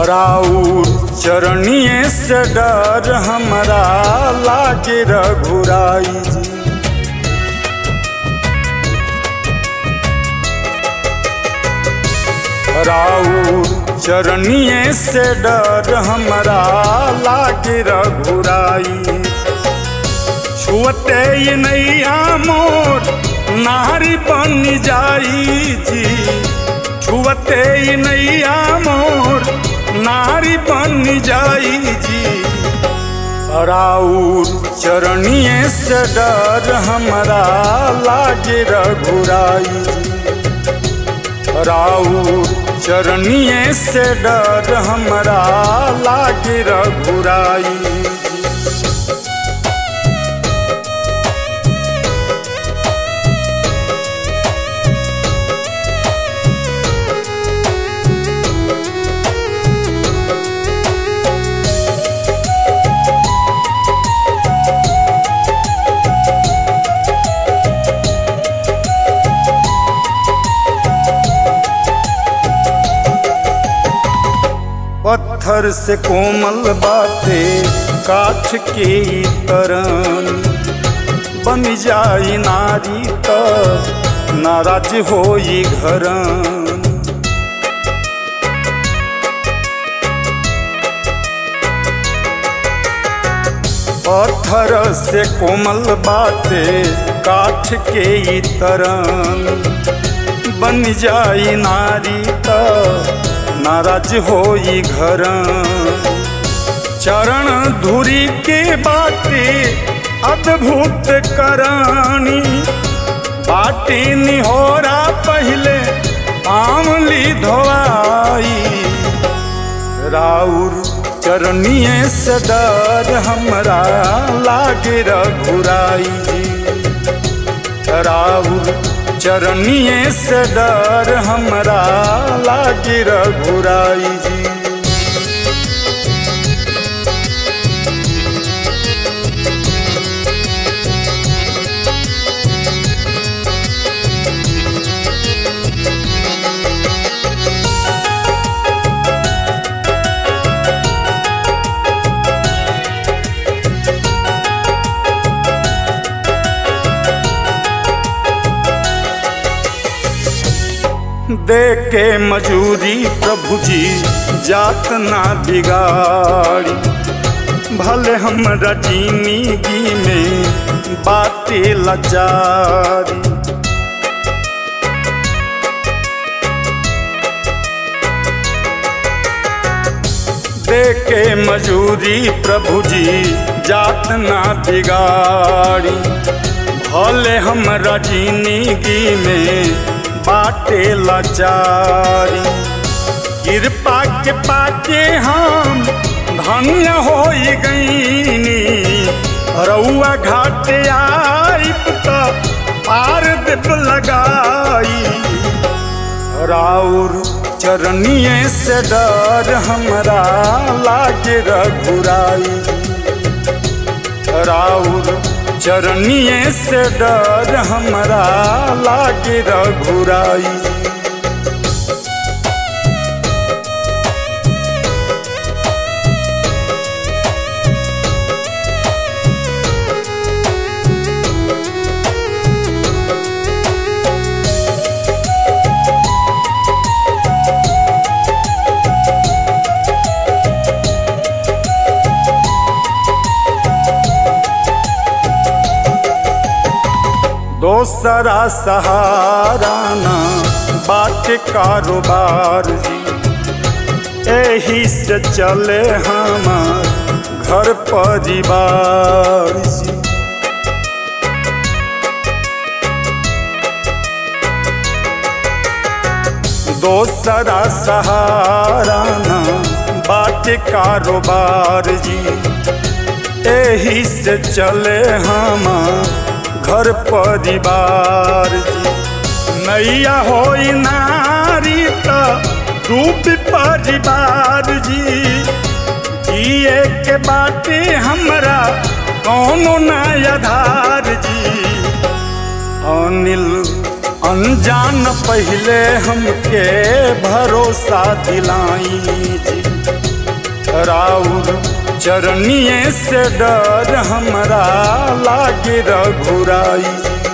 राउर चरणिए से डर हमरा लागे रघुराई जी राउर चरणिए से डर हमरा लागे रघुराई छुअते ये नैया मोर नारी बन जाई जी छुअते ये नैया मोर नारी बन जाई जी राउर चरणिए से डर हमरा लागे रघुराई राउर चरणिए से डर हमरा लागे रघुराई पत्थर से कोमल बाटे काठ के तरन बन जाई नारी त नाराज होई घरन पत्थर से कोमल बाटे काठ के तरन बन जाई नारी त नाराज होई घर चरण धुरी के बाटे अद्भुत करानी बाटी निहोरा पहले आमली धोआई राउर चरणिए से डर हमरा लागे रघुराई जी राउर चरणिए से डर हमरा लागे रघुराई जी दे के मजूरी प्रभु जी जात ना बिगाड़ी भले हमरा जिंदगी में बाटे लाचारी दे के मजूरी प्रभु जी जात ना बिगाड़ी भले हमरा जिंदगी में बाटे लाचारी कृपा के पाके हम धन्य हो गईनी रउआ घाट आई त पार दिप लगाई राउर चरणिए से डर हमरा लागे रघुराई राउर चरणिए से डर हमरा लागे रघुराई दोसरा सहारा ना बाट कारोबार जी एही से चले हमार घर परिवार जी दोसरा सहारा ना बाट कारोबार जी एही से चले हमार घर परिवार जी नैया हो नारी त रूप परिवार जी जिए के बाटे हमरा कौनो नयाधार जी अनिल अनजान पहले हमके भरोसा दिलाई जी राउर चरनिए से डर हमरा लागे रघुराई